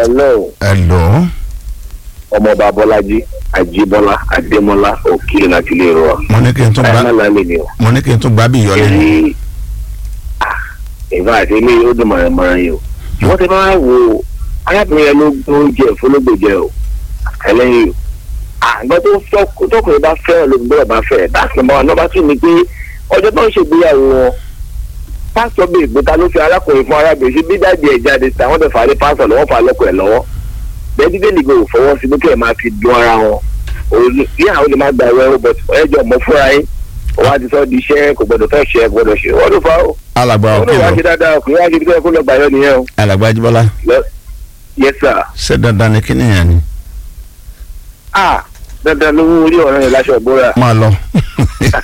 hello hello ọmọọba bọ́lájí àjíbọ́lá adémọ́lá òkìlì láti ilé ìrọ̀ mo ní kí n tún ẹ̀ gbá má lálẹ́ ni o. mo ní kí n tún gbá bí ìyọlẹ ni èyí ìfà àti ilé yóò dùn mọ̀ràn yìí o wọ́n ti máa wo arábìnrin yẹn ló gbó jẹ fúnlógbò jẹ o ẹlẹ́yìn o àgbẹ̀ tó fọ́- tọkùnrin bá fẹ́ lóbi bọ́lá bá fẹ́ dáàsì mọ́ àná bá tún ní pé ọjọ́ tó ń ṣègbéyàwó wọn pásítọ̀ bíi ìgbéta ló fi arákùnrin fún arábìnrin sí bídáàdì ẹ̀ jáde sí àwọn tó fà á lé pásítọ̀ lọ́wọ́ fà á lọ́kọ̀ ẹ̀ lọ́wọ́ bẹ́ẹ̀ dídé nìgbò fọwọ́ sí pé kí ẹ̀ máa fi dun ara wọn òun ní àwọn olè máa gba ẹ̀rọ ẹ̀rọ bọ̀t ẹ̀jọ̀ mọ́ fúnra yín òun á ti sọ di iṣẹ́ kò gbọdọ̀ fẹ́ ṣe kò gbọdọ̀ ṣe wọ́n ló fa ó alàgbà wọ́n ló wá ṣe òkìlọ dáadáa ọkùnrin wá ṣe bí kò lọ gbàyọ nìyẹn o alàgbà ajíbọ́lá Lọ- yes sir ṣé dandan ni kí nìyẹn ni ah dandan ló wú orí ọ̀rọ̀ yẹn láṣọ ìbúra máa lọ